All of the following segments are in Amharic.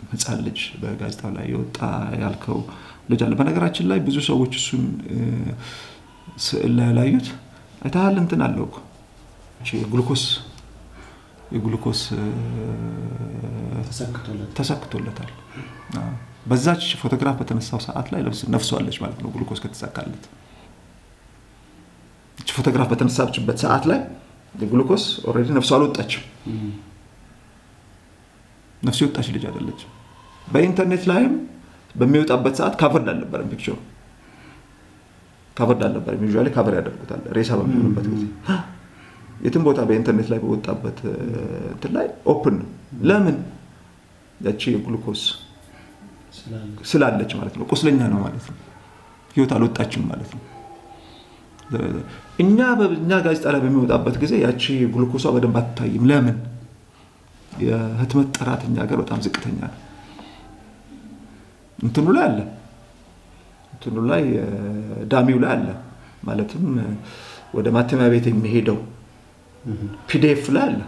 ህፃን ልጅ በጋዜጣው ላይ የወጣ ያልከው ልጅ አለ። በነገራችን ላይ ብዙ ሰዎች እሱን ስዕል ላይ ያላዩት አይተሃል። እንትን አለው እኮ የግሉኮስ የግሉኮስ ተሰክቶለታል። በዛች ፎቶግራፍ በተነሳው ሰዓት ላይ ነፍሷለች ማለት ነው። ግሉኮስ ከተሳካለት ፎቶግራፍ በተነሳችበት ሰዓት ላይ የግሉኮስ ኦልሬዲ ነፍሷ አልወጣችም። ነፍሱ የወጣች ልጅ አይደለችም። በኢንተርኔት ላይም በሚወጣበት ሰዓት ካቨርድ አልነበረም። ፒክቸሩ ካቨርድ አልነበረም። ዩዥዋሊ ካቨር ያደርጉታል ሬሳ በሚሆኑበት ጊዜ የትም ቦታ በኢንተርኔት ላይ በወጣበት እንትን ላይ ኦፕን ነው። ለምን ያቺ የግሉኮስ ስላለች ማለት ነው። ቁስለኛ ነው ማለት ነው። ህይወት አልወጣችም ማለት ነው። እኛ በእኛ ጋዜጣ ላይ በሚወጣበት ጊዜ ያቺ ግሉኮሷ በደንብ አትታይም። ለምን? የህትመት ጥራት እኛ ሀገር በጣም ዝቅተኛ ነው። እንትኑ ላይ አለ፣ እንትኑ ላይ ዳሚው ላይ አለ። ማለትም ወደ ማተሚያ ቤት የሚሄደው ፒዲኤፍ ላይ አለ።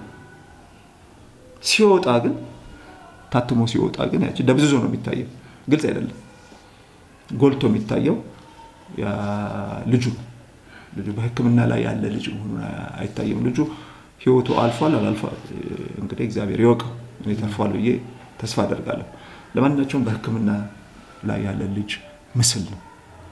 ሲወጣ ግን ታትሞ ሲወጣ ግን ያቺ ደብዝዞ ነው የሚታየው። ግልጽ አይደለም። ጎልቶ የሚታየው ልጁ ልጁ በሕክምና ላይ ያለ ልጅ መሆኑን አይታይም። ልጁ ህይወቱ አልፏል አላልፏል እንግዲህ እግዚአብሔር ይወቀው። እኔ ተርፏል ብዬ ተስፋ አደርጋለሁ። ለማናቸውም በሕክምና ላይ ያለ ልጅ ምስል ነው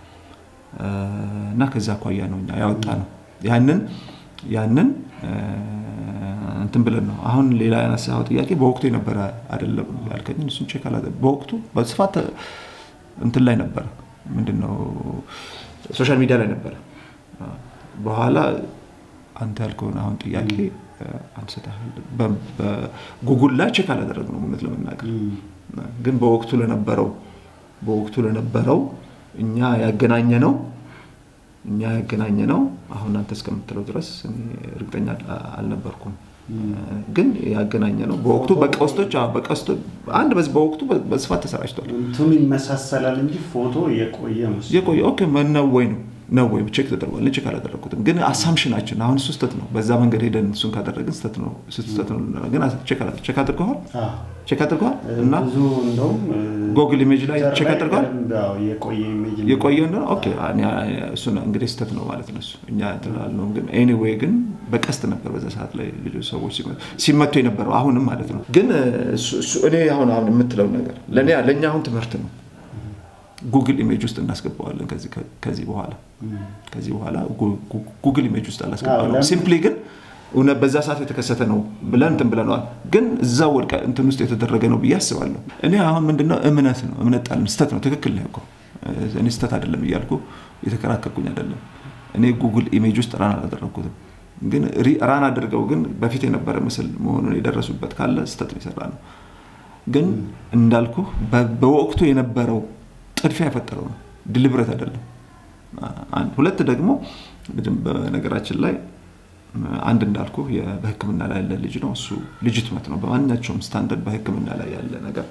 እና ከዛ አኳያ ነው እኛ ያወጣ ነው ያንን ያንን እንትን ብለን ነው። አሁን ሌላ ያነሳኸው ጥያቄ በወቅቱ የነበረ አይደለም ያልከኝ፣ እሱን ቼክ አላ በወቅቱ በስፋት እንትን ላይ ነበረ። ምንድነው ሶሻል ሚዲያ ላይ ነበረ። በኋላ አንተ ያልከውን አሁን ጥያቄ አንስተሃል። በጉጉል ላይ ቼክ አላደረግነው እውነት ለመናገር ግን በወቅቱ ለነበረው በወቅቱ ለነበረው እኛ ያገናኘ ነው እኛ ያገናኘ ነው። አሁን አንተ እስከምትለው ድረስ እርግጠኛ አልነበርኩም፣ ግን ያገናኘ ነው። በወቅቱ በቀስቶች በቀስቶች አንድ በዚህ በወቅቱ በስፋት ተሰራጭቷል። እንትኑ ይመሳሰላል እንጂ ፎቶ የቆየ መስሎኝ የቆየ ኦኬ ነው ወይ ነው ነው ወይ ቼክ ተደርጓል። ቼክ አላደረግኩትም፣ ግን አሳምሽናችን አሁን እሱ ስህተት ነው። በዛ መንገድ ሄደን እሱን ካደረግን ስህተት ነው ስህተት ነው። ግን ቼክ አድርገዋል ቼክ አድርገዋል እና ብዙ እንደውም ጎግል ኢሜጅ ላይ ቼክ አድርገዋል። የቆየ ኢሜጅ የቆየ እንደሆነ ኦኬ፣ እሱ እንግዲህ ስህተት ነው ማለት ነው። እኛ ትላልነው ግን ኤኒዌይ ግን በቀስት ነበር በዛ ሰዓት ላይ ልጆች ሰዎች ሲመቱ የነበረው አሁንም ማለት ነው። ግን እኔ አሁን አሁን የምትለው ነገር ለእኛ አሁን ትምህርት ነው። ጉግል ኢሜጅ ውስጥ እናስገባዋለን ከዚህ በኋላ ከዚህ በኋላ ጉግል ኢሜጅ ውስጥ አላስገባነው። ሲምፕሊ ግን እውነት በዛ ሰዓት የተከሰተ ነው ብለን እንትን ብለነዋል። ግን እዛ ወድቀ እንትን ውስጥ የተደረገ ነው ብዬ አስባለሁ። እኔ አሁን ምንድነው እምነት ነው እምነት ጣልን። ስተት ነው ትክክል ነው እኮ እኔ ስተት አይደለም እያልኩ የተከራከርኩኝ አይደለም። እኔ ጉግል ኢሜጅ ውስጥ ራን አላደረግኩትም። ግን ራን አድርገው ግን በፊት የነበረ ምስል መሆኑን የደረሱበት ካለ ስተት ነው የሰራ ነው። ግን እንዳልኩ በወቅቱ የነበረው ጥድፊያ የፈጠረው ነው፣ ድልብረት አይደለም። አንድ ሁለት ደግሞ በነገራችን ላይ አንድ እንዳልኩ በሕክምና ላይ ያለ ልጅ ነው። እሱ ልጅትመት ነው። በማናቸውም ስታንዳርድ በሕክምና ላይ ያለ ነገር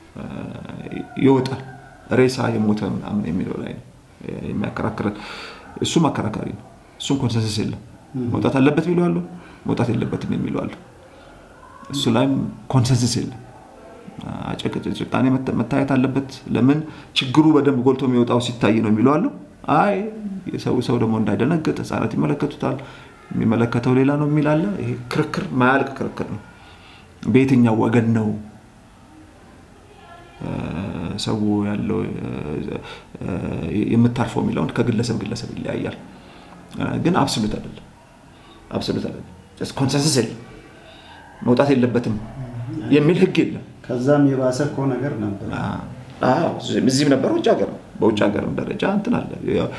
ይወጣል። ሬሳ የሞተ ምናምን የሚለው ላይ ነው የሚያከራክረን። እሱም አከራካሪ ነው። እሱም ኮንሰንሰስ የለም። መውጣት አለበት የሚለው አለው፣ መውጣት የለበትም የሚለው አለው። እሱ ላይም ኮንሰንሰስ የለም። ጭቃኔ መታየት አለበት። ለምን ችግሩ በደንብ ጎልቶ የሚወጣው ሲታይ ነው የሚለው አለው። አይ የሰው ሰው ደግሞ እንዳይደነግጥ ህፃናት ይመለከቱታል፣ የሚመለከተው ሌላ ነው የሚል አለ። ይሄ ክርክር ማያልቅ ክርክር ነው። በየትኛው ወገን ነው ሰው ያለው የምታርፈው የሚለውን ከግለሰብ ግለሰብ ይለያያል። ግን አብሶሉት አይደለም፣ አብሶሉት አይደለም። ኮንሰንሰስ የለም። መውጣት የለበትም የሚል ህግ የለም። ከዛም የባሰ እኮ ነገር ነበር። እዚህም ነበር፣ ውጭ ሀገር በውጭ ሀገርም ደረጃ እንትን አለ።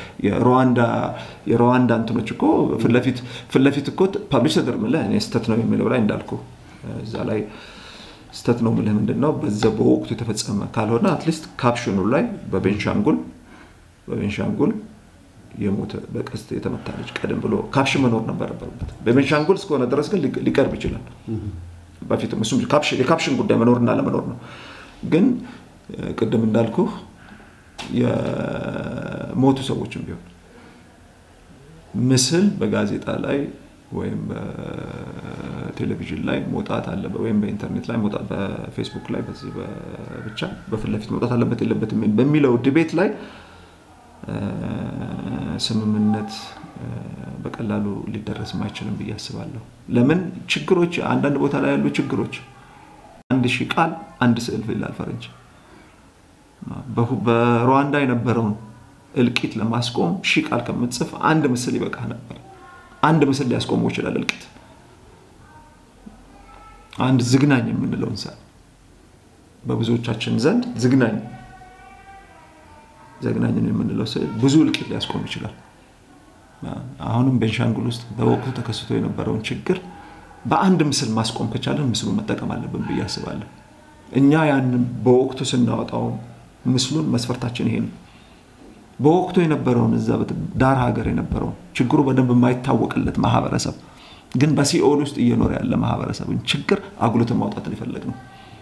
የሩዋንዳ እንትኖች እኮ ፊት ለፊት እኮ ፐብሊሽ ተደርምለ እኔ ስተት ነው የሚለው ላይ እንዳልኩ እዛ ላይ ስተት ነው ምልህ ምንድን ነው በዛ በወቅቱ የተፈጸመ ካልሆነ አትሊስት ካፕሽኑ ላይ በቤንሻንጉል በቤንሻንጉል የሞተ በቀስት የተመታ ልጅ ቀደም ብሎ ካፕሽን መኖር ነበረበት። በቤንሻንጉል እስከሆነ ድረስ ግን ሊቀርብ ይችላል። በፊትም እሱም የካፕሽን ጉዳይ መኖርና ለመኖር ነው። ግን ቅድም እንዳልኩ የሞቱ ሰዎችም ቢሆን ምስል በጋዜጣ ላይ ወይም በቴሌቪዥን ላይ መውጣት አለበት ወይም በኢንተርኔት ላይ መውጣት በፌስቡክ ላይ በዚህ ብቻ በፊት ለፊት መውጣት አለበት የለበትም በሚለው ዲቤት ላይ ስምምነት በቀላሉ ሊደረስም አይችልም ብዬ አስባለሁ። ለምን ችግሮች አንዳንድ ቦታ ላይ ያሉ ችግሮች አንድ ሺህ ቃል አንድ ስዕል ይላል ፈረንጅ። በሩዋንዳ የነበረውን እልቂት ለማስቆም ሺህ ቃል ከምትጽፍ አንድ ምስል ይበቃ ነበር። አንድ ምስል ሊያስቆመው ይችላል እልቂት። አንድ ዝግናኝ የምንለው እንስሳ በብዙዎቻችን ዘንድ ዝግናኝ ዘግናኝን የምንለው ስዕል ብዙ እልቂት ሊያስቆም ይችላል። አሁንም ቤንሻንጉል ውስጥ በወቅቱ ተከስቶ የነበረውን ችግር በአንድ ምስል ማስቆም ከቻለን ምስሉን መጠቀም አለብን ብዬ አስባለሁ። እኛ ያንን በወቅቱ ስናወጣው ምስሉን መስፈርታችን ይሄ ነው። በወቅቱ የነበረውን እዛ ዳር ሀገር የነበረውን ችግሩ በደንብ የማይታወቅለት ማህበረሰብ ግን በሲኦል ውስጥ እየኖረ ያለ ማህበረሰብን ችግር አጉልተን ማውጣት ነው የፈለግነው።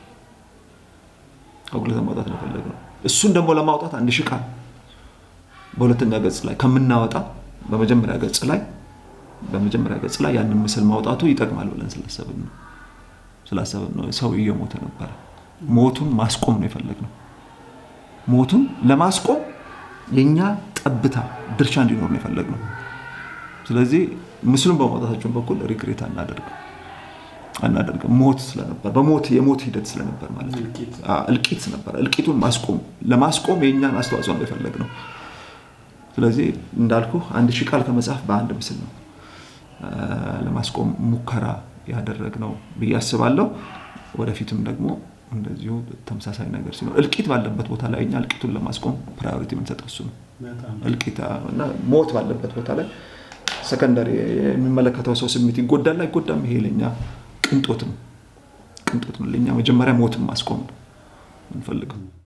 አጉልተን ማውጣት ነው የፈለግነው። እሱን ደግሞ ለማውጣት አንድ ሺህ ቃል በሁለተኛ ገጽ ላይ ከምናወጣ በመጀመሪያ ገጽ ላይ በመጀመሪያ ገጽ ላይ ያንን ምስል ማውጣቱ ይጠቅማል ብለን ስላሰብን ነው ስላሰብን ነው። ሰው እየሞተ ነበረ። ሞቱን ማስቆም ነው የፈለግነው። ሞቱን ለማስቆም የእኛ ጠብታ ድርሻ እንዲኖር ነው የፈለግነው። ስለዚህ ምስሉን በማውጣታችን በኩል ሪግሬት አናደርግም አናደርግም። ሞት ስለነበር በሞት የሞት ሂደት ስለነበር ማለት ነው። እልቂት ነበር። እልቂቱን ማስቆም ለማስቆም የእኛን አስተዋጽኦ ነው የፈለግነው። ስለዚህ እንዳልኩ አንድ ሺህ ቃል ከመጽሐፍ በአንድ ምስል ነው ለማስቆም ሙከራ ያደረግነው ብዬ አስባለሁ። ወደፊትም ደግሞ እንደዚሁ ተመሳሳይ ነገር ሲኖር እልቂት ባለበት ቦታ ላይ እኛ እልቂቱን ለማስቆም ፕራዮሪቲ የምንሰጠው እሱ ነው። እልቂት እና ሞት ባለበት ቦታ ላይ ሰከንደሪ የሚመለከተው ሰው ስሜት ይጎዳል አይጎዳም፣ ይሄ ለኛ ቅንጦት ነው። ቅንጦት ነው ለኛ። መጀመሪያ ሞትን ማስቆም ነው የምንፈልገው።